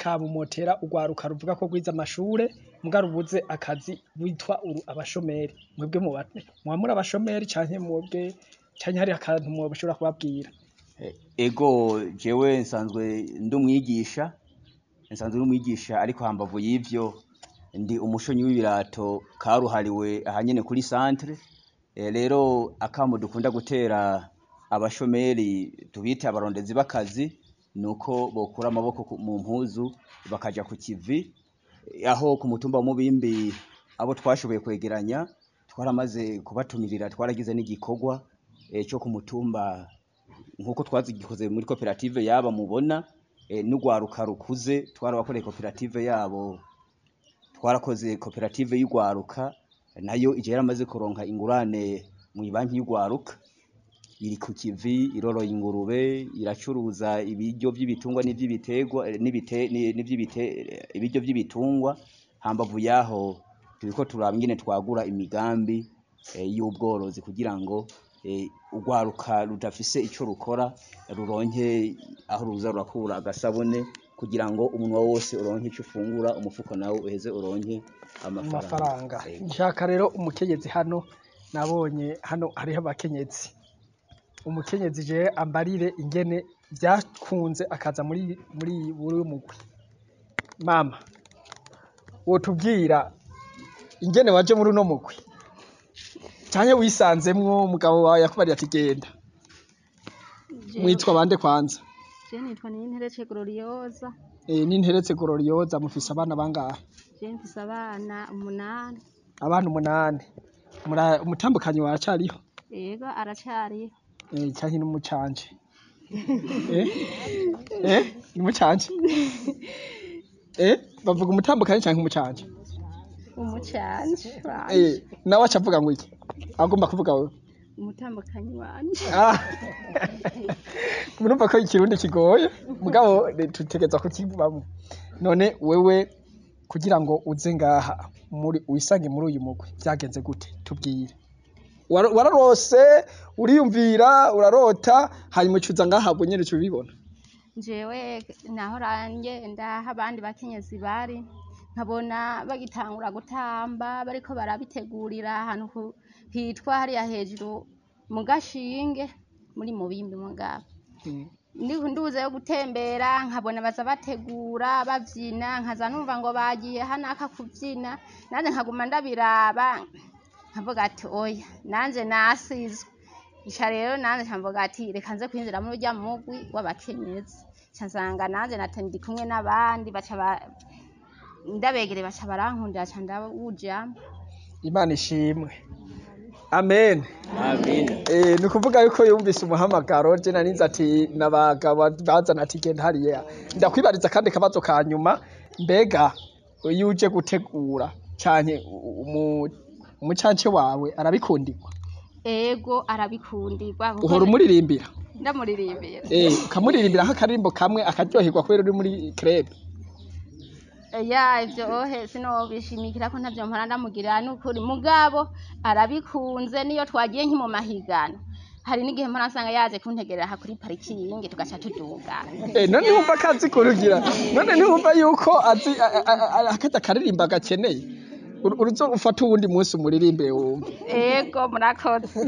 kamumotera urwaruka ruvuga ko rwize amashure muga rubuze akazi witwa uru abashomeri mwebwe muba muba muri abashomeri canke mwebwe canke hari akantu mwoshobora kubabwira ego jewe nsanzwe ndi umwigisha nsanzwe ndi umwigisha ariko hambavu y'ivyo ndi umushonyi w'ibirato karuhariwe ahanyene kuri centre Eh, rero akamo dukunda gutera abashomeri tubita abarondezi b'akazi nuko bokura amaboko ku- mu mpuzu bakaja ku kivi Eh, aho ku mutumba wa Mubimbi abo twashoboye kwegeranya twaramaze kubatumirira twaragize n'igikorwa eh, cyo ku mutumba nkuko twazigikoze muri koperative yaba mubona eh, n'urwaruka rukuze twarabakoreye koperative yabo twarakoze koperative y'urwaruka nayo ije yaramaze kuronka ingurane mu banki y'urwaruka iri ku kivi iroroye ingurube iracuruza ibiryo vy'ibitungwa n'ivy'ibiterwa eh, n'ibite- ni- n'ivy'ibite eh, ibiryo vy'ibitungwa hambavu yaho turiko turaba ingene twagura imigambi eh, y'ubworozi kugira ngo eh, urwaruka rudafise ico rukora ruronke aho ruza rurakura agasabune kugira ngo umunwa wose uronke ico ufungura umufuko nawo uheze uronke amafaranga amafaranga Ego. nshaka rero umukenyezi hano nabonye hano hariho abakenyezi umukenyezi je ambarire ingene vyakunze akaza muri muri buri mugwi mama wotubwira ingene waje muri uno mugwi canke wisanzemwo umugabo wawe yakubariye ati genda mwitwa bande kwanza Je nitwa Ninterece Gloriosa, e, n'interetse gororiyoza mufise abana bangahe je mfise abana umunani, abana umunani Mura- umutambukanyi waracariho yego aracariho. Eh, canke n'umucanje eh eh n'umucanje eh bavuga umutambukanyi canke umucanje Umucanje wanje, eh nawe aca avuga ngo iki agomba kuvuga wewe umutambukanyi wanje. Ah. murumva ko ikirundi kigoye mugabo eh, tutegerezwa kukivamwo none wewe kugira ngo uze ngaha muri wisange muri uyu mugwi vyagenze gute tubwire Wara- wararose uriyumvira urarota hanyuma ucuza ngaha ubwo nyene ubibona Jewe nahora ngenda aho abandi bakenyezi bari, nkabona bagitangura gutamba bariko barabitegurira ahantu ku- hitwa hariya hejuru mu gashinge muri mubimbi mugabo. Ndi- nduze yo gutembera nkabona baza bategura bavyina nkaza numva ngo bagiye hanaka kuvyina nanje nkaguma ndabiraba nkavuga ati oya nanje nasizwe ica rero nanje nkavuga ati reka nze kwinjira muri urya mugwi w'abakenyezi ca nsanga nanje nate ndi kumwe n'abandi baca ba- ndabegere baca barankundira ca ndawujamwo imana ishimwe amen Amen. Eh, ni ukuvuga yuko yumvise umuhamagaro je narinze ati nabagabo bazana ati genda hariya ndakwibariza kandi akabazo ka nyuma mbega iyo uje gutegura canke umu- umucance wawe arabikundirwa ego arabikundirwa kuko uhora umuririmbira ndamuririmbira eh ukamuririmbira nk'akaririmbo kamwe akaryoherwa kubera uri muri club ya ivyo ohe sinobishimikira ko ntavyo mpora ndamugirira n'ukuri mugabo arabikunze niyo twagiye nki mu mahiganwa hari n'igihe mpora nsanga yaje kuntegerera aha kuri parikingi tugaca tudugana eh none wumva akazi kurugira none ntiwumva yuko azi a- a- a- akazi akaririmba gakeneye Uru- uruzo ufata uwundi munsi umuririmbire wumve ego murakoze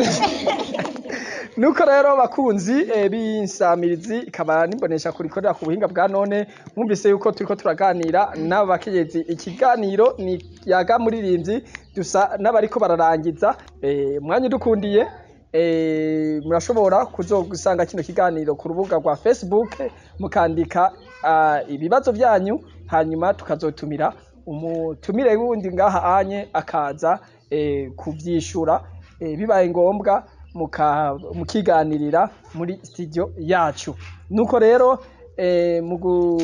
nuko rero bakunzi eh, b'insamirizi ikaba nimbonesha kurikorera ku buhinga bwa none mwumvise yuko turiko turaganira n'abakenyezi ikiganiro ni yaga muririmbyi dusa n'abariko bararangiza eh, mwanya udukundiye eh, murashobora kuzogusanga kino kiganiro ku rubuga rwa facebook mukandika ah, ibibazo vyanyu hanyuma tukazotumira umutumire wundi ngaha anye akaza eh, kuvyishura eh, bibaye ngombwa muka- mukiganirira muri studio yacu nuko rero eh, mu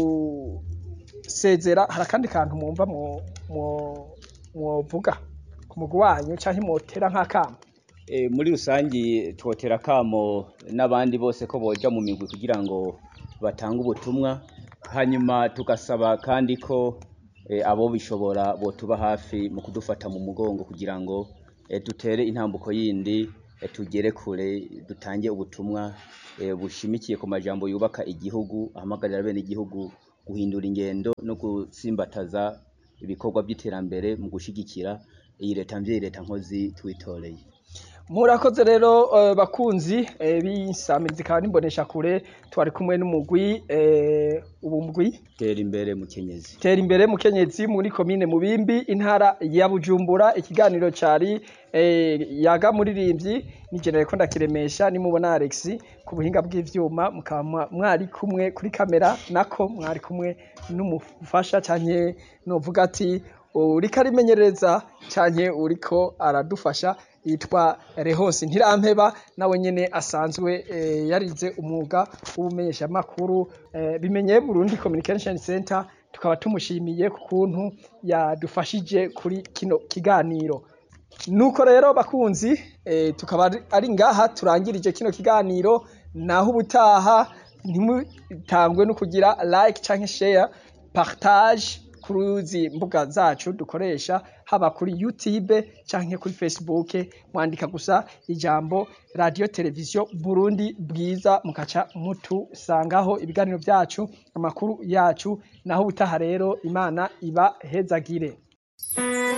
gusezera hari akandi kantu mwumva mwo- mwo- mwovuga ku mugwi wanyu canke mwotera nk'akamo E, muri rusangi twotera kamo n'abandi bose ko boja mu migwi kugira ngo batange ubutumwa hanyuma tugasaba kandi ko e, abo bishobora botuba hafi mu kudufata mu mugongo kugira ngo e, dutere intambuko yindi e, tugere kure dutange ubutumwa e, bushimikiye ku majambo yubaka igihugu ahamagarira bene igihugu guhindura ingendo no gutsimbataza ibikorwa by'iterambere mu gushigikira iyi leta mvyeyi leta nkozi twitoreye murakoze rero eh, bakunzi eh, b'insamirizi ikaba n'imbonesha kure twari kumwe n'umugwi eh, ubu mugwi tera imbere mukenyezi tera imbere mukenyezi muri komine mubimbi intara ya bujumbura ikiganiro cari eh, yaga muririmbyi nigenere ko ndakiremesha nimubona alex ku buhinga bw'ivyuma mukaba mwa- mwari kumwe kuri kamera nako mwari kumwe n'umufasha canke novuga ati uriko arimenyereza canke uriko aradufasha yitwa Rehose Ntirampeba nawe nyene asanzwe eh, yarize umwuga w'ubumenyeshamakuru eh, bimenye Burundi Communication Center tukaba tumushimiye ku kuntu yadufashije kuri kino kiganiro nuko rero bakunzi eh, tukaba ari- ari ngaha turangirije kino kiganiro naho ubutaha ntimutangwe no kugira like canke share partage kuruzi mbuga zacu dukoresha haba kuri YouTube canke kuri Facebook mwandika gusa ijambo radio television Burundi bwiza mukaca mutusangaho ibiganiro byacu amakuru yacu naho ubutaha rero imana iba hezagire